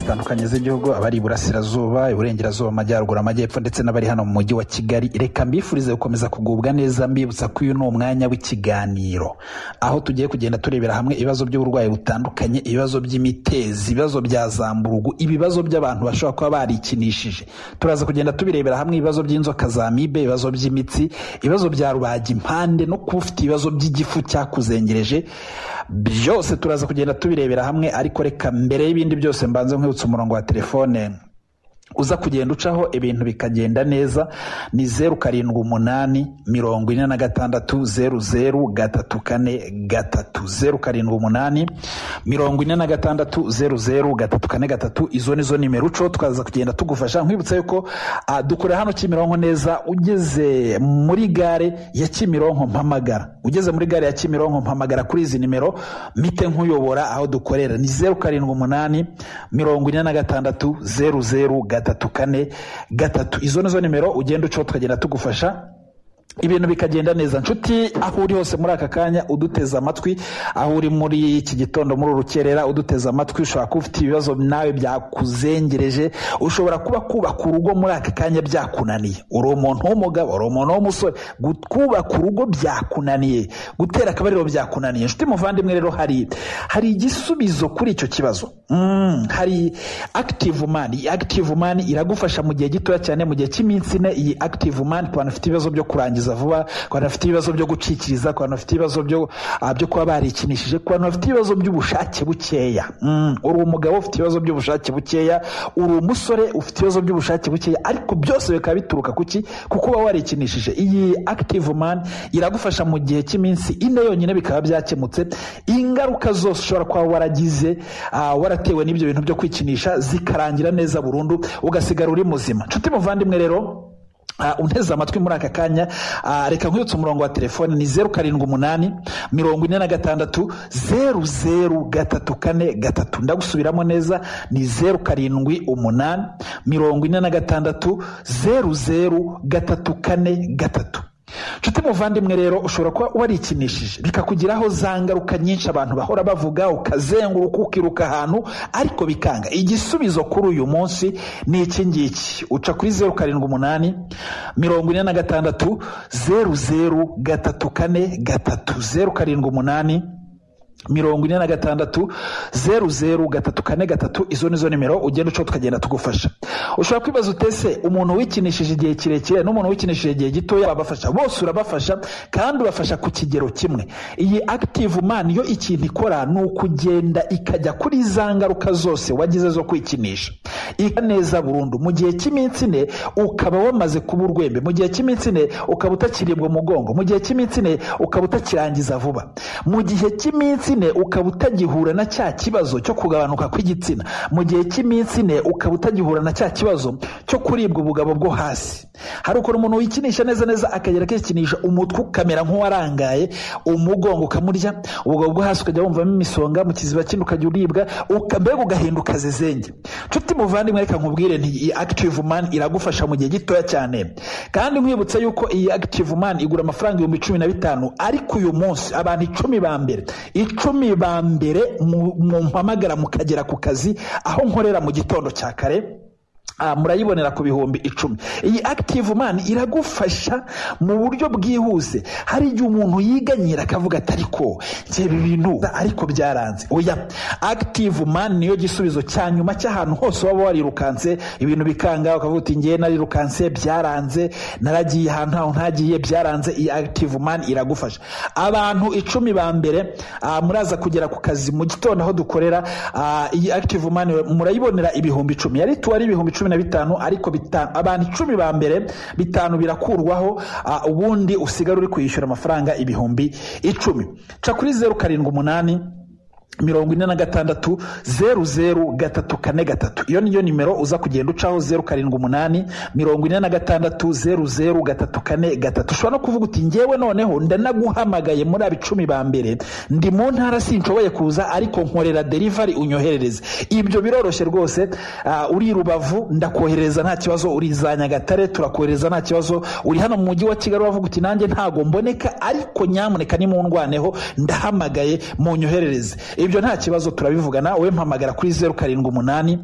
zitandukanye z'igihugu abari iburasirazuba iburengerazuba amajyaruguru amajyepfo ndetse n'abari hano mu mujyi wa kigali reka mbifurize gukomeza kugubwa neza mbibutsa ko uyu ni umwanya w'ikiganiro aho tugiye kugenda turebera hamwe ibibazo by'uburwayi butandukanye ibibazo by'imitezi ibibazo bya zamburugu ibibazo by'abantu bashobora kuba barikinishije turaza kugenda tubirebera hamwe ibibazo by'inzoka za mibe ibibazo by'imitsi ibibazo bya rubagimpande no kuba ufite ibibazo by'igifu cyakuzengereje byose turaza kugenda tubirebera hamwe ariko reka mbere y'ibindi byose mbanze nkwibutsa umurongo wa telefone uza kugenda ucaho ibintu bikagenda neza ni zeru karindwi umunani mirongo ine na gatandatu zeru zeru gatatu kane gatatu zeru karindwi umunani mirongo ine na gatandatu zeru zeru gatatu kane gatatu izo ni zo nimero uco tukaza kugenda tugufasha nkwibutsa yuko ah, dukorera hano kimironko neza ugeze muri gare ya kimironko mpamagara ugeze muri gare ya kimironko mpamagara kuri izi nimero mite nkuyobora aho dukorera ni zeru karindwi umunani mirongo ine na gatandatu zeru zeru gatatu kane gatatu izo ni zo nimero ugenda ucaho tukagenda tugufasha ibintu bikagenda neza nshuti aho uri hose muri aka kanya uduteze amatwi aho uri muri iki gitondo muri urukerera uduteze amatwi ushobora kuba ufite ibibazo nawe byakuzengereje ushobora kuba kubaka urugo muri aka kanya byakunaniye uri umuntu w'umugabo uri umuntu w'umusore Gu- kubaka urugo byakunaniye gutera akabariro byakunaniye nshuti muvandimwe rero hari hari igisubizo kuri icyo kibazo Mm, hari active man iyi active man iragufasha mu gihe gitoya cyane mu gihe cy'iminsi ine iyi active man ku bantu bafite ibibazo byo kurangiza vuba ku bantu bafite ibibazo byo gucikiriza ku bantu bafite ibibazo byo ah, byo kuba barikinishije ku bantu bafite ibibazo by'ubushake bukeya Mm, uri umugabo ufite ibibazo by'ubushake bukeya uri umusore ufite ibibazo by'ubushake bukeya ariko byose bikaba bituruka kuki kuko uba warikinishije iyi active man iragufasha mu gihe cy'iminsi ine yonyine bikaba byakemutse ingaruka zose ushobora kuba waragize ah, waratewe n'ibyo bintu byo kwikinisha zikarangira neza burundu ugasigara uri muzima nshuti muvandimwe rero Uh, unteze amatwi muri aka kanya uh, reka nkwibutse umurongo wa telefone ni zeru karindwi umunani mirongo ine na gatandatu zeru zeru gatatu kane gatatu ndagusubiramo neza ni zeru karindwi umunani mirongo ine na gatandatu zeru zeru gatatu kane gatatu nshuti muvandimwe rero ushobora kuba warikinishije bikakugiraho za ngaruka nyinshi abantu bahora bavuga ukazenguruka ukiruka ahantu ariko bikanga igisubizo kuri uyu munsi ni iki ngiki uca kuri zeru karindwi umunani mirongo ine na gatandatu zeru zeru gatatu kane gatatu zeru karindwi umunani mirongo ine na gatandatu zeru zeru gatatu kane gatatu izo ni zo nimero ugenda ucaho tukagenda tugufasha ushobora kwibaza utese umuntu wikinishije igihe kirekire n'umuntu wikinishije igihe gitoya wabafasha bose urabafasha kandi ubafasha ku kigero kimwe iyi active man yo ikintu ikora ni ukugenda ikajya kuri za ngaruka zose wagize zo kwikinisha ika neza burundu mu gihe cy'iminsi ine ukaba wamaze kuba urwembe mu gihe cy'iminsi ine ukaba utakiribwa umugongo mu gihe cy'iminsi ine ukaba utakirangiza vuba mu gihe cy'iminsi ine ukaba utagihura na cya kibazo cyo kugabanuka kw'igitsina mu gihe cy'iminsi ine ukaba utagihura na cya kibazo cyo kuribwa ubugabo bwo hasi hari ukuntu umuntu wikinisha neza neza akagera akikinisha umutwe ukamera nk'uwarangaye umugongo ukamurya ubugabo bwo hasi ukajya wumvamo imisonga mu kiziba kindi ukajya uribwa uka- mbega ugahinduka zezenge nshuti muvandimwe reka nkubwire nti iyi active man iragufasha mu gihe gitoya cyane kandi nkwibutsa yuko iyi active man igura amafaranga ibihumbi cumi na bitanu ariko uyu munsi abantu icumi ba mbere icumi ba mbere mu- mumpamagara mukagera ku kazi aho nkorera mu gitondo cya kare Ah, murayibonera ku bihumbi icumi iyi active man iragufasha mu buryo bwihuse hari igihe umuntu yiganyira akavuga ati ariko njye ibi bintu ariko byaranze oya active man niyo gisubizo cya nyuma cy'ahantu hose waba warirukanse ibintu bikanga ukavuga uti ngewe narirukanse byaranze naragiye ahantu aho ntagiye byaranze iyi active man iragufasha abantu icumi ba mbere ah, muraza kugera ku kazi mu gitondo aho dukorera ah, iyi active man murayibonera ibihumbi icumi yari tuwari ibihumbi cumi na bitanu ariko bitanu abantu icumi ba mbere bitanu birakurwaho ah, ubundi usigara uri kwishyura amafaranga ibihumbi icumi ca kuri zeru karindwi umunani mirongo ine na gatandatu zeru zeru gatatu kane gatatu iyo niyo nimero uza kugenda ucaho zeru karindwi umunani mirongo ine na gatandatu zeru zeru gatatu kane gatatu ushobora no kuvuga uti ngewe noneho ndanaguhamagaye muri aba icumi ba mbere ndi mu ntara sinshoboye kuza ariko nkorera derivari unyoherereze ibyo biroroshye rwose ah, uri i rubavu ndakoherereza nta kibazo uri za nyagatare turakohereza nta kibazo uri hano mu mujyi wa kigali uravuga uti nanjye ntago mboneka ariko nyamuneka nimundwaneho ndahamagaye munyoherereze ibyo nta kibazo turabivugana wowe mpamagara kuri zeru karindwi umunani